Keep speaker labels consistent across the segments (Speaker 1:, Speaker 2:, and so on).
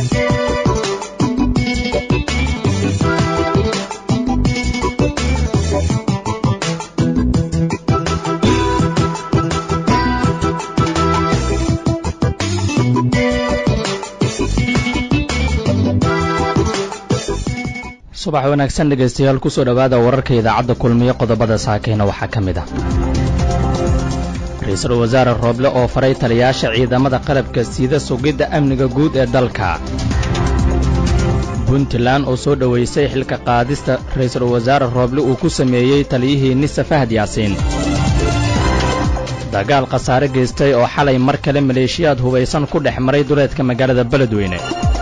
Speaker 1: subax wanaagsan dhegaystayaal kusoo dhowaada wararka idaacadda kulmiyo qodobada saakeyna waxaa ka mid ah ra-iisul wasaare rooble oo faray taliyaasha ciidamada qalabka sida sugidda amniga guud ee dalka puntland oo soo dhowaysay xilka qaadista ra-iisul wasaare rooble uu ku sameeyey taliyihii nisa fahad yaasiin dagaal khasaare geystay oo xalay mar kale maleeshiyaad hubaysan ku dhex maray duleedka magaalada beledweyne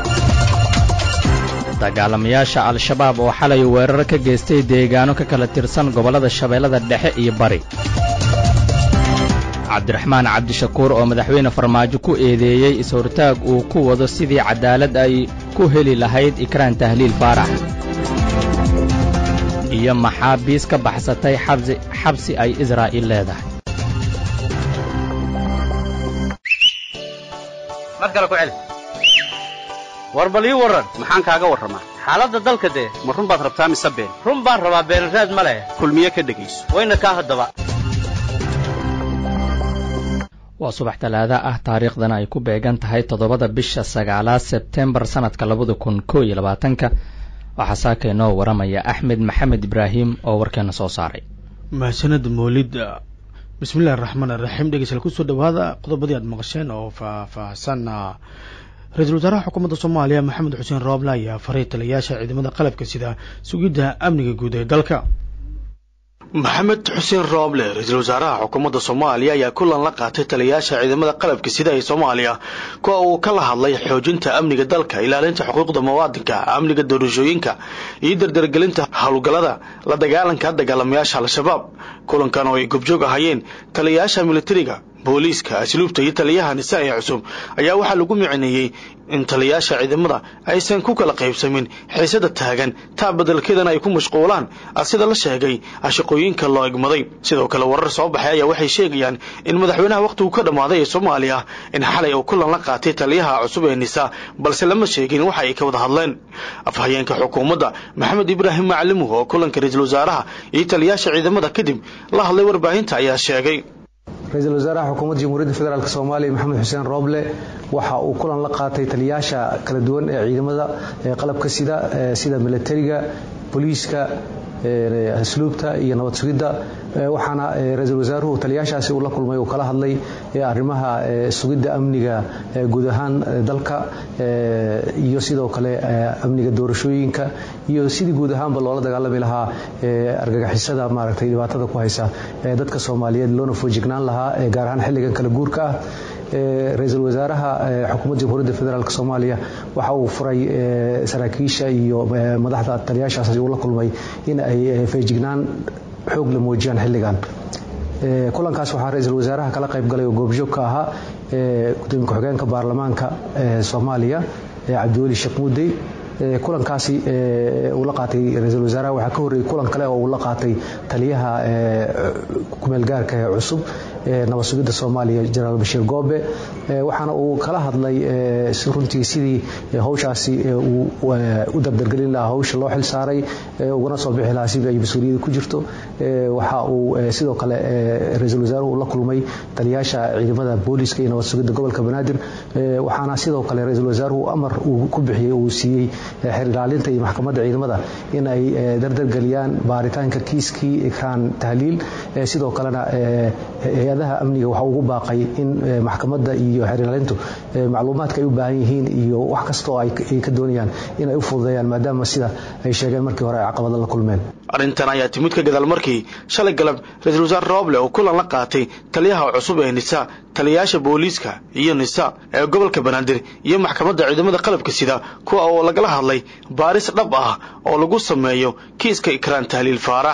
Speaker 1: dagaalamayaasha al-shabaab oo xalay weerar ka geystay deegaano ka kala tirsan gobollada shabeellada dhexe iyo bari cabdiraxmaan cabdishakuur oo madaxweyne farmaajo ku eedeeyey is-hortaag uu ku wado sidii caddaalad ay ku heli lahayd ikraan tahliil faarax iyo maxaabiis ka baxsatay xabsi ay israa'iil leedahay
Speaker 2: war bal ii warran maxaan kaaga warramaa xaaladda dalka dee ma run baad rabtaa mise been run baan rabaa beenraad ma leh kulmiye ka dhegayso wayna kaa haddaba
Speaker 1: waa subax talaada ah taariikhdana ay ku beegan tahay toddobada bisha sagaalaad sebtembar sannadka labada kun koo iyo labaatanka waxaa saaka inoo waramaya axmed maxamed ibraahim oo warkeena soo saaray
Speaker 3: mahadsanad moolid bismillahi raxmaan iraxiim dhegeystayaal kusoo dhawaada qodobadii aad maqasheen oo faahfaahsan ra-iisul wasaaraha xukuumadda soomaaliya maxamed xuseen rooble ayaa faray taliyayaasha ciidamada qalabka sida sugidda amniga guud ee dalka maxamed xuseen rooble ra-iisul wasaaraha xukuumadda soomaaliya ayaa kulan la qaatay taliyayaasha ciidamada qalabka sida ee soomaaliya kuwa uu kala hadlay xoojinta amniga dalka ilaalinta xuquuqda muwaadinka amniga doorashooyinka iyo dardargelinta howlgallada la dagaalanka dagaalamayaasha al-shabaab kulankan oo ay gobjoog ahayeen taliyayaasha militariga booliiska asluubta iyo taliyaha nisa ee cusub ayaa waxaa lagu micineeyey in taliyayaasha ciidamada aysan ku kala qaybsamin xiisada taagan taa badelkeedana ay ku mashquulaan sida la sheegay shaqooyinka loo egmaday sidoo kale warar soo baxay ayaa waxay sheegayaan in madaxweynaha wakhtigu ka dhammaaday ee soomaaliya in xalay uu kulan la qaatay taliyaha cusub ee nisa balse lama sheegin waxa ay ka wada hadleen afhayeenka xukuumadda maxamed ibraahim macalimuh oo kulanka ra-iisul wasaaraha iyo taliyayaasha ciidamada kadib la hadlay warbaahinta ayaa sheegay
Speaker 4: ra-iisul wasaaraha xukuumadda jamhuuriyadda federaalk soomaaliya maxamed xuseen rooble waxa uu kulan la qaatay taliyayaasha kala duwan ee ciidamada qalabka sida sida milatariga booliiska asluubta iyo nabad sugidda waxaana ra-iisul wasaaruhu taliyayaashaasi uu la kulmay uu kala hadlay arrimaha sugidda amniga guud ahaan dalka iyo sidoo kale amniga doorashooyinka iyo sidii guud ahaanba loola dagaalami lahaa argagixisada maaragtay dhibaatada ku haysa dadka soomaaliyeed loona foojignaan lahaa gaar ahaan xilligan kala guurka ah ra-iisul wasaaraha xukuumadda jamhuuriyadda federaalk soomaaliya waxa uu furay saraakiisha iyo madaxda taliyaashaasi uu la kulmay in ay feejignaan xoog la muujiyaan xilligan kulankaas waxaa ra-iisul wasaaraha kala qayb galay oo goobjoog ka ahaa gudoomiye ku-xigeenka baarlamaanka soomaaliya cabdiweli sheekh muudey kulankaasi uu la qaatay ra-iisul wasaaraha waxaa ka horreeyey kulan kale oo uu la qaatay taliyaha kumeelgaarka ee cusub nabad sugidda soomaaliya jenaraal bashiir goobe waxaana uu kala hadlay runtii sidii howshaasi uu u dardargelin lahaa howsha loo xil saaray ugana soo bixi lahaa sidii ay mas-uuliyadda ku jirto waxa uu sidoo kale ra-iisul wasaaruhu la kulmay taliyaasha ciidamada booliiska iyo nabad sugidda gobolka banaadir waxaana sidoo kale ra-iisul wasaaruhu amar uu ku bixiyey uu siiyey xer ilaalinta iyo maxkamadda ciidamada in ay dardargeliyaan baaritaanka kiiskii ikraan tahliil sidoo kalena hay-adaha amniga waxa ugu baaqay in maxkamadda iyo xer ilaalintu macluumaadka ay u baahan yihiin iyo wax kasta oo ay ka doonayaan in ay u fududeeyaan maadaama sida ay sheegeen markii hore ay caqabada la kulmeen
Speaker 3: arrintan ayaa timid ka gadaal markii shalay galab ra-iisul wasaare rooble oo kulan la qaatay taliyaha cusub ee nisa taliyayaasha booliiska iyo nisa ee gobolka banaadir iyo maxkamadda ciidamada qalabka sida kuwa oo lagala hadlay baaris dhab ah oo lagu sameeyo kiiska ikraan tahliil faarax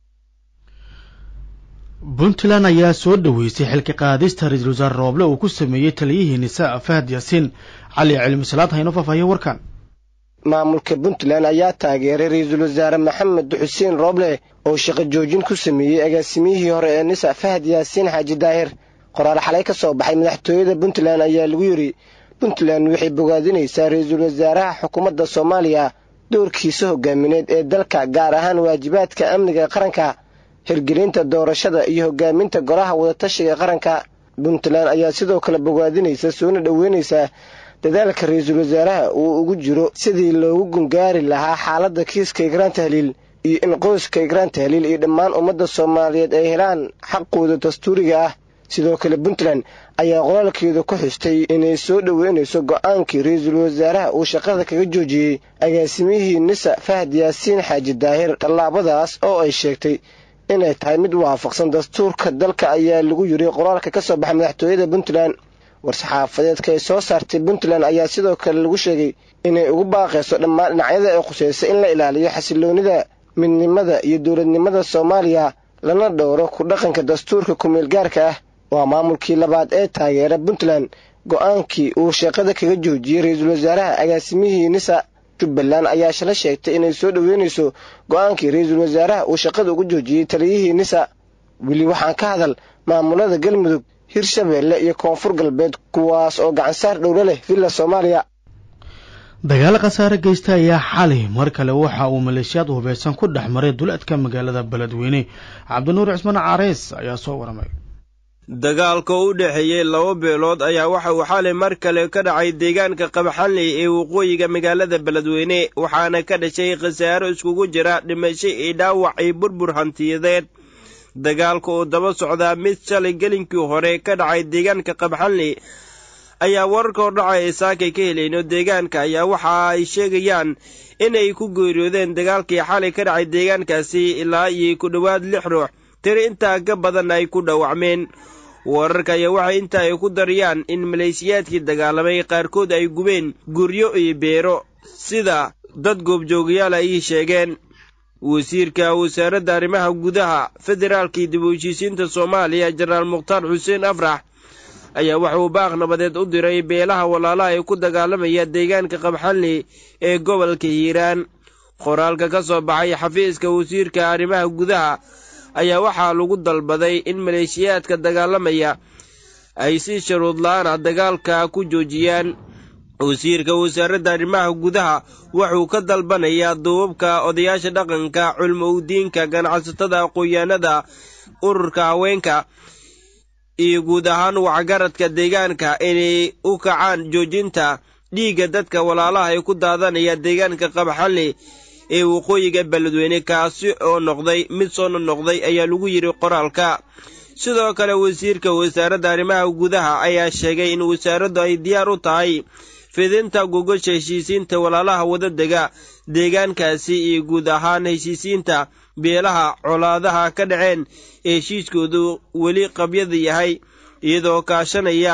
Speaker 3: puntland ayaa soo dhoweysay xilka qaadista ra-iisul wasaare rooble uu ku sameeyey taliyihii nisa fahad yaasiin cali cilmisalaad hayno faahfaahiye warkan
Speaker 5: maamulka puntland ayaa taageeray ra-iisul wasaare maxamed xuseen rooble oo shaqo joojin ku sameeyey agaasimiyihii hore ee nisa fahad yaasiin xaaji daahir qoraal xalay ka soo baxay madaxtooyada puntland ayaa lagu yidhi puntland waxay bogaadinaysaa ra-iisul wasaaraha xukuumadda soomaaliya doorkiisa hogaamineed ee dalka gaar ahaan waajibaadka amniga qaranka hirgelinta doorashada iyo hogaaminta golaha wadatashiga qaranka puntland ayaa sidoo kale bogaadinaysa soona dhoweynaysaa dadaalka ra-iisul wasaaraha uu ugu jiro sidii loogu gungaari lahaa xaaladda kiiska igraan tahliil iyo in qoyska igraan tahliil iyo dhammaan ummadda soomaaliyeed ay helaan xaqooda dastuuriga ah sidoo kale puntland ayaa qoraalkeedu ku xustay inay soo dhoweynayso go-aankii ra-iisul wasaaraha uu shaqada kaga joojiyey agaasimihii nisa fahad yaasiin xaaji daahir tallaabadaas oo ay sheegtay inay tahay mid waafaqsan dastuurka dalka ayaa lagu yiri qoraalka ka soo baxay madaxtooyada puntland war-saxaafadeedka ay soo saartay puntland ayaa sidoo kale lagu sheegay inay ugu baaqayso dhammaan dhinacyada ay khusaysa in la ilaaliyo xasiloonida midnimada iyo dowladnimada soomaaliya lana dhowro ku dhaqanka dastuurka kumeel gaarka ah waa maamulkii labaad ee taageera puntland go-aankii uu shaqada kaga joojiyey ra-iisul wasaaraha agaasimihii nisa jubbaland ayaa shala sheegtay inay soo dhoweynayso go-aankii ra-iisul wasaaraha uu shaqada uga joojiyey taliyihii nisa weli waxaan ka hadal maamulada galmudug hirshabeelle iyo koonfur galbeed kuwaas oo gacansaar dhowlo leh villa soomaaliya
Speaker 3: dagaalo khasaare geysta ayaa xalay mar kale waxa uu maleeshiyaad hubeysan ku dhex maray duleedka magaalada beledweyne cabdinuur cismaan careys ayaa soo waramay
Speaker 6: dagaalka u dhexeeyey laba beelood ayaa waxa uu xalay mar kale ka dhacay deegaanka qabaxanley ee waqooyiga magaalada beledweyne waxaana ka dhashay khasaaro iskugu jira dhimasho iyo dhaawac iyo burbur hantiyadeed dagaalka oo daba socdaa mid shalay gelinkii hore ka dhacay deegaanka qabaxanley ayaa wararka hordhacay ee saakay ka helayno deegaanka ayaa waxa ay sheegayaan inay ku geeriyoodeen dagaalkii xalay ka dhacay deegaankaasi ilaa iyo ku dhowaad lix ruux tiri intaa ka badan ay ku dhawacmeen wararka ayaa waxay inta ay ku dariyaan in maleeshiyaadkii dagaalamay qaarkood ay gubeen guryo iyo beero sida dad goobjoogayaal ay sheegeen wasiirka wasaaradda arrimaha gudaha federaalkii dib u heshiisiinta soomaaliya jenaraal mukhtaar xuseen afrax ayaa waxa uu baaq nabadeed u diray beelaha walaalaha ee ku dagaalamaya deegaanka qabxanli ee gobolka hiiraan qoraalka ka soo baxay xafiiska wasiirka arrimaha gudaha ayaa waxaa lagu dalbaday in maleeshiyaadka dagaalamaya ay si sharuud la-aan ah dagaalka ku joojiyaan wasiirka wasaaradda arrimaha gudaha wuxuu ka dalbanayaa duubabka odayaasha dhaqanka culmo udiinka ganacsatada aqoon-yaanada ururka haweenka iyo guud ahaan waxgaradka deegaanka inay u kacaan joojinta dhiigga dadka walaalaha ee ku daadanaya deegaanka qabaxanli ee waqooyiga beledweyne kaasi oo noqday mid soo noqnoqday ayaa lagu yidhi qoraalka sidoo kale wasiirka wasaaradda arrimaha gudaha ayaa sheegay in wasaaraddu ay diyaar u tahay fidinta gogosha heshiisiinta walaalaha wadadega deegaankaasi iyo guud ahaan heshiisiinta beelaha colaadaha ka dhaceen ee heshiiskoodu weli qabyada yahay iyadoo kaashanaya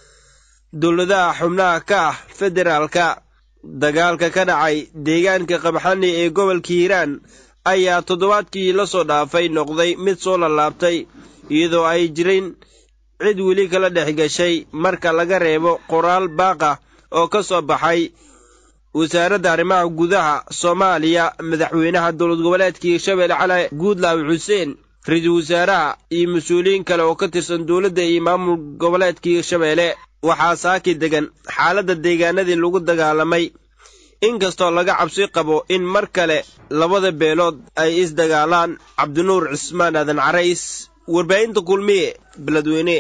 Speaker 6: dowladaha xubnaha ka ah federaalka dagaalka ka dhacay deegaanka qabxani ee gobolka hiiraan ayaa toddobaadkii la soo dhaafay noqday mid soo lallaabtay iyadoo ay jirin cid weli kala dhex gashay marka laga reebo qoraal baaqa oo ka soo baxay wasaaradda arrimaha gudaha soomaaliya madaxweynaha dowlad goboleedka hirshabelle cali guudlaawi xuseen ra-iisul wasaaraha iyo mas-uuliyiin kale oo ka tirsan dowladda iyo maamul goboleedka hirshabelle waxaa saaki degan xaaladda deegaanadii lagu dagaalamay inkastoo laga cabsi qabo in mar kale labada beelood ay isdagaalaan cabdinuur cismaan aadan carays warbaahinta kulmiye beledweyne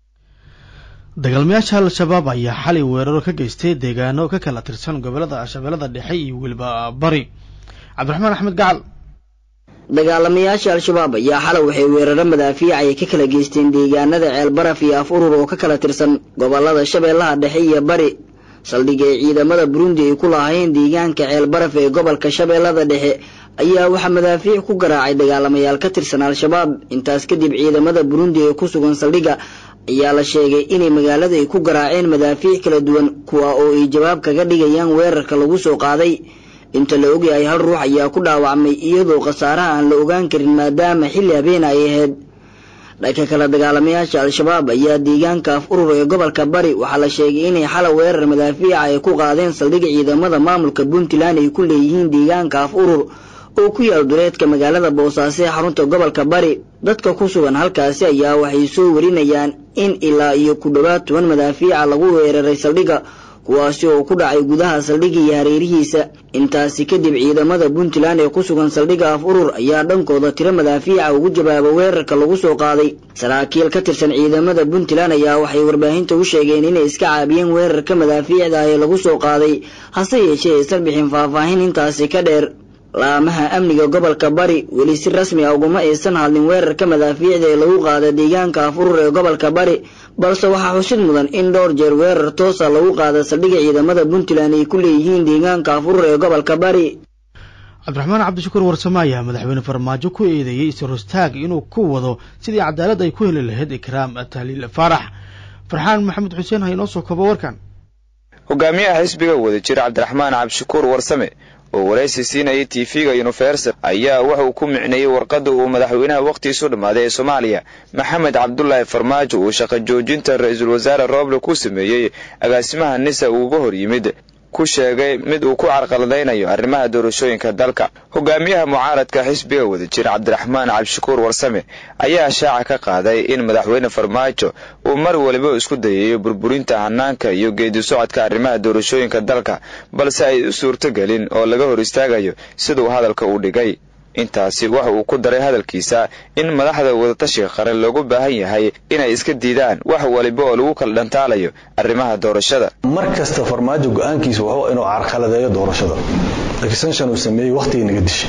Speaker 3: dagaalmayaasha al-shabaab ayaa xalay weeraro ka geystay deegaano ka kala tirsan gobolada shabeellada dhexe iyo weliba bari cabdiraxmaan axmed gacal
Speaker 7: dagaalamayaasha al-shabaab ayaa xalay waxay weeraro madaafiic ay ka kala geysteen deegaanada ceelbaraf iyo af urur oo ka kala tirsan gobolada shabeellaha dhexe iyo bari saldhig ay ciidamada burundi ay ku lahaayeen deegaanka ceelbaraf ee gobolka shabeellada dhexe ayaa waxaa madaafiic ku garaacay dagaalamayaal ka tirsan al-shabaab intaas kadib ciidamada burundi ee ku sugan saldhigga ayaa la sheegay inay magaalada ay ku garaaceen madaafiic kala duwan kuwa oo ay jawaab kaga dhigayaan weerarka lagu soo qaaday inta la ogyahay hal ruux ayaa ku dhaawacmay iyadoo khasaaraha aan la ogaan karin maadaama xilli habeena ay ahayd dhanka kale dagaalamayaasha al-shabaab ayaa deegaanka af urur ee gobolka bari waxaa la sheegay inay xala weerar madaafiica ay ku qaadeen saldhigga ciidamada maamulka puntland ay ku leeyihiin deegaanka af urur oo ku yaal duleedka magaalada boosaaso ee xarunta gobolka bari dadka ku sugan halkaasi ayaa waxay soo warinayaan in ilaa iyo ku dhowaad toban madaafiica lagu weeraray saldhigga kuwaasi oo ku dhacay gudaha saldhigga iyo hareerihiisa intaasi kadib ciidamada puntland ee ku sugan saldhigga af urur ayaa dhankooda tiro madaafiica ugu jawaaba weerarka lagu soo qaaday saraakiil ka tirsan ciidamada puntland ayaa waxay warbaahinta u sheegeen inay iska caabiyeen weerarka madaafiicda ee lagu soo qaaday hase yeeshee aysan bixin faahfaahin intaasi ka dheer laamaha amniga gobolka bari weli si rasmi a uguma aysan hadlin weerarka madaafiicda ee lagu qaada deegaanka af urur ee gobolka bari balse waxaa xusid mudan in dhowr jeer weerar toosa lagu qaada saldhigga ciidamada puntland ay ku leeyihiin deegaanka af urur ee gobolka bari
Speaker 3: cabdiraxmaan cabdishakuur warsame ayaa madaxweyne farmaajo ku eedeeyey isrostaag inuu ku wado sidii cadaalad ay ku heli lahayd ikraam tahliil faarax farxaan maxamed xuseen ha inoo soo koobo warkan
Speaker 8: hogaamiyaha xisbiga wada jira cabdiraxmaan cabdishakuur warsame oo waraysi siinayay tv-ga universal ayaa wuxuu ku micneeyey warqadda uu madaxweynaha wakhtiisu dhammaaday ee soomaaliya maxamed cabdulaahi farmaajo uu shaqo joojinta ra-iisul wasaare rooble ku sameeyey agaasimaha nisa uuga hor yimid ku sheegay mid uu ku carqaladaynayo arrimaha doorashooyinka dalka hogaamiyaha mucaaradka xisbiga wada jira cabdiraxmaan cabdishakuur warsame ayaa shaaca ka qaaday in madaxweyne farmaajo uu mar waliba isku dayayo burburinta hanaanka iyo geedi socodka arrimaha doorashooyinka dalka balse ay u suurtogelin oo laga hor istaagayo siduu hadalka u dhigay intaasi waxa uu ku daray hadalkiisa in madaxda wadatashiga qaran loogu baahan yahay inay iska diidaan wax waliba oo lagu kala dhantaalayo arrimaha doorashada
Speaker 9: mar kasta farmaajo go-aankiisa wuxuu inuu carqaladeeyo doorashada extension uu sameeyey wakhtigii naga dishay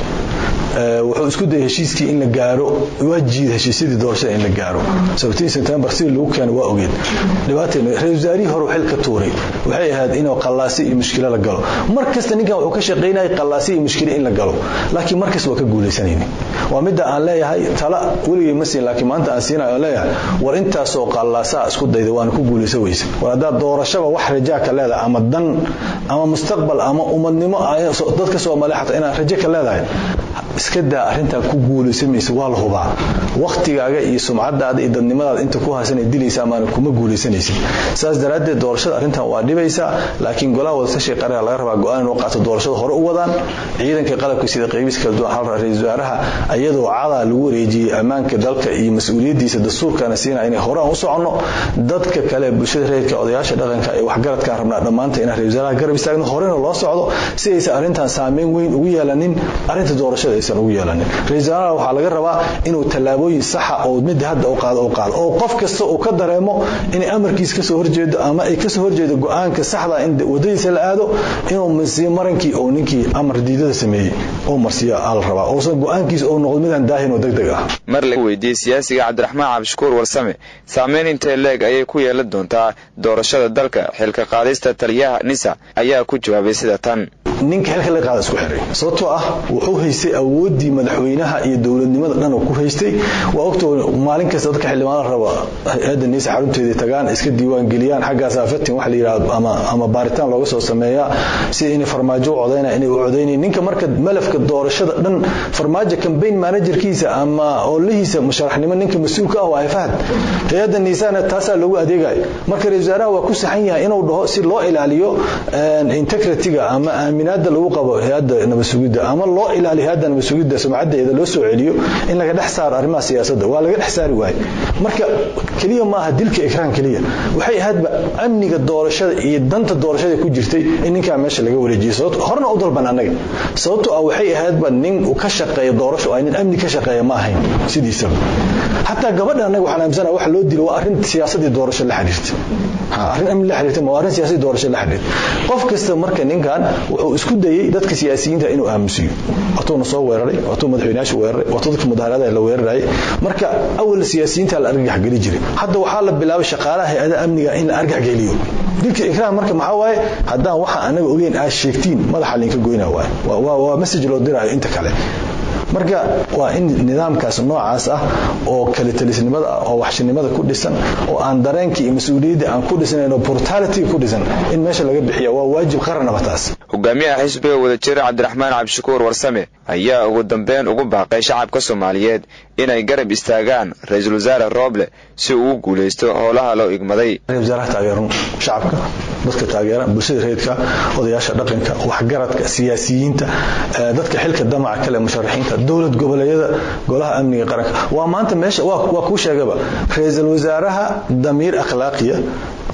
Speaker 9: wuxuu isku dayay heshiiskii in la gaaro waa jiid heshiisyadii doorashada in la gaaro sabtiin september sidii lagu keeno waa ogeed dhibaateena ra-isul wasaarihii hore xil ka tuuray waxay ahayd inuu qallaasi iyo mushkilo la galo mar kasta ninkan wuxuu ka shaqaynayay qallaasi iyo mushkilo in la galo laakiin mar kasta waa ka guulaysanayni waa midda aan leeyahay tala weligay ma siin laakiin maanta aan siinayo aan leeyahay war intaasoo qallaasaa isku dayda waana ku guulaysan weysa war haddaad doorashaba wax rajaa ka leedahay ama dan ama mustaqbal ama ummadnimo dadka soomaaliya xataa inaad rajo ka leedahay iska daa arrintaa ku guulaysamaysa waa la hubaa wakhtigaaga iyo sumcadaada iyo dadnimadaada inta ku haasana dilaysa amaana kuma guulaysanaysid saas daraaddeed doorashada arrintan waa dhibaysaa laakiin golaha wadatashiga qaranka laga rabaa go-aan inuu qaato doorashada hore u wadaan ciidanka qalabka sida qeybiis kala duwan hal ra-iisul wasaaraha iyadoo cadaa lagu wareejiyey ammaanka dalka iyo mas-uuliyaddiisa dastuurkana siinaa inay hore aan u soconno dadka kale bulshada reerka odayaasha dhaqanka ee waxgaradkaan rabnaa dhammaanta inaan ra-isul wasaaraha garab istaagno horena loo socdo si aysan arrintan saameyn weyn ugu yeelanin arrinta doorashada aysan ugu yeelanin ra-isul wasaaraha waxaa laga rabaa inuu tallaabooyin saxa oo midda hadda u qaado u qaado oo qof kasta uu ka dareemo inay amarkiisa kasoo horjeedo ama ay kasoo horjeedo go-aanka saxda in wadadiisa la aado inuu marsiiyo marankii oo ninkii amar diidada sameeyey oo marsiiyo aa la rabaa oosan go-aankiisa oo noqdo midaan daahin oo deg deg ah
Speaker 8: mar laga weydiiyey siyaasiga cabdiraxmaan cabdishakuur warsame saameyn intee leeg ayay ku yeelan doontaa doorashada dalka xilka qaadista taliyaha nisa ayaa ku jawaabay sida tan
Speaker 9: ninka xilka laga qaada isku xiray sababtoo ah wuxuu haystay awooddii madaxweynaha iyo dowladnimada dhan uu ku haystay waa ogtoo maalin kasta dadka xildhibaanada raba hay-adda niisa xarunteedii tagaan iska diiwaan geliyaan xaggaasaa fatin wax la yidhahdo ama ama baaritaan looga soo sameeyaa sida inay farmaajo u codaynaya inay u codaynayin ninka marka malafka doorashada dhan farmaajo campaign managerkiisa ama oolihiisa musharaxnimo ninka mas-uulka ah waa ay fahad hay-adda niisana taasaa loogu adeegayo marka ra-isul wasaaraha waa ku saxan yahay inuu dhaho si loo ilaaliyo integrity-ga ama aaminaada lagu qabo hay-adda nabadsugidda ama loo ilaaliyo hay-adda nabadsugidda sumcadeeda loo soo celiyo in laga dhex saaro arrimaha siyaasadda waa laga dhex saari waaye marka keliya maaha dilka ikraan keliya waxay ahaydba amniga doorashada iyo danta doorashada ku jirtay in ninkaa meesha laga wareejiyay sababto horena u dalban annaga sababtoo ah waxay ahaydba nin uu ka shaqeeya doorasho ay nin amni ka shaqeeya ma ahayn sidiisaba xataa gabadha annaga waxaan aaminsanaha waxa loo dilo waa arrin siyaasadii doorasho la xiriirta arrin amni la xiriirta ma waa arrin siyaasadii doorasho la xiriirta qof kasta marka ninkan wuxuu isku dayay dadka siyaasiyiinta inuu aamusiyo watuuna soo weeraray watuu madaxweynayaasha weeraray watuu dadka mudaharada la weerarayay marka awal siyaasiyiinta la argagax geli jiray hadda waxaa la bilaabay shaqaalaha hay-adaha amniga in la argax geliyo dilka ikraam marka maxaa waaye haddaan waxa anaga ogeyn aad sheegtiin madaxa linka goyna waaye waa message loo dirayo inta kale marka waa in nidaamkaas noocaas ah oo kalitalisnimada ah oo waxshinimada ku dhisan oo aan dareenkii iyo mas-uuliyadda aan ku dhisnayn oo brutality ku dhisan in meesha laga bixiya waa waajib qaranaba taas
Speaker 8: hogaamiyaha xisbiga wadajira cabdiraxmaan cabdishakuur warsame ayaa ugu dambeyn ugu baaqay shacabka soomaaliyeed inay garab istaagaan ra-iisul wasaare rooble si uu u guulaysto howlaha loo igmaday
Speaker 9: ra-isul wasaaraha taageeran shacabka dadka taageeran bulshada reedka odayaasha dhaqanka waxgaradka siyaasiyiinta dadka xilka damaca kale musharaxiinta dowlad goboleedyada golaha amniga qaranka waa maanta meesha waa kuu sheegaba ra-iisul wasaaraha damiir akhlaaqiya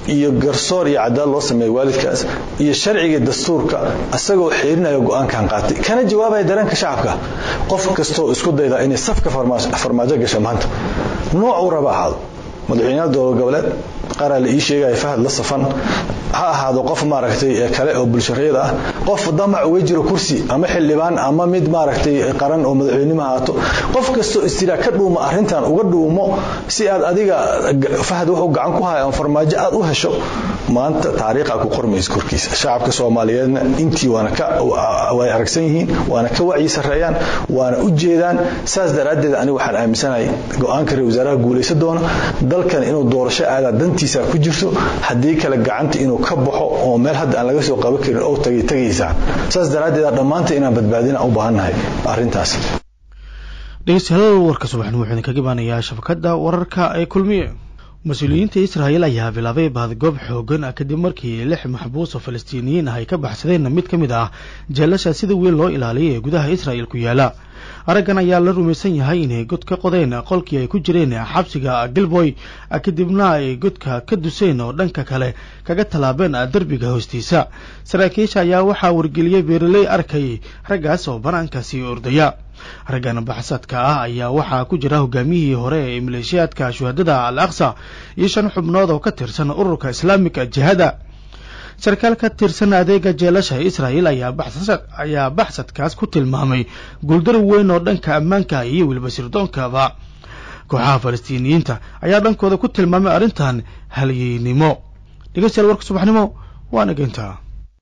Speaker 9: iyo garsoor iyo cadaal loo sameeya waalidkaas iyo sharciga dastuurka isagoo xiirinaya go-aankan qaatay kana jawaabaya dareenka shacabka qof kastoo isku dayda inay safka farmaajo gasha maanta nooc uu raba ahaado madaxweynaha dowlad goboleed qaraa la ii sheegaya fahad la safan ha ahaado qof maaragtay kale oo bulshareed ah qof damac uga jiro kursi ama xildhibaan ama mid maaragtay qaran oo madaxweynimo ahaato qof kastoo istiraa ka dhuuma arrintan uga dhuumo si aad adiga fahad wuxuu gacan ku haya farmaajo aad u hesho maanta taariikha ku qormaysa korkiisa shacabka soomaaliyeedna intii waana ka way aragsan yihiin waana ka wacyi sarreeyaan waana u jeedaan saas daraaddeed aniga waxaan aaminsanahay go-aanka ra wasaaraha guulaysan doona dalkan inuu doorasho aadaa dantiisa ku jirto haddii kale gacanta inuu ka baxo oo meel hadda aan laga soo qaban karin oo tagay tagaysaa saas daraaddeed dhammaanta inaan badbaadina u baahannahay arrintaas
Speaker 3: dhegeystayaal warka subaxni wuxuu idinkaga imaanayaa shabakadda wararka ee kulmiye mas-uuliyiinta israa'iil ayaa bilaabay baadgoob xoogan ah kadib markii lix maxbuus oo falastiiniyiin ah ay ka baxsadeen mid ka mid ah jeelasha sida weyn loo ilaaliyay ee gudaha israa'il ku yaala araggan ayaa la rumaysan yahay inay god ka qodeen qolkii ay ku jireen xabsiga gilboy kadibna ay godka ka duseen oo dhanka kale kaga tallaabeen derbiga hoostiisa saraakiisha ayaa waxaa wargeliyey beeraley arkay raggaas oo banaankaasi ordaya raggan baxsadka ah ayaa waxaa ku jira hogaamiyihii hore ee maleeshiyaadka shuhadada al aqsa iyo shan xubnood oo ka tirsan ururka islaamika jihada sarkaal ka tirsan adeega jeelasha israa'iil ayaa baxsadkaas ku tilmaamay guuldar weyn oo dhanka ammaanka iyo weliba sirdoonkaba kooxaha falastiiniyiinta ayaa dhankooda ku tilmaamay arrintan halyeynimo dhegeystayaal warka subaxnimo waa nageyntaa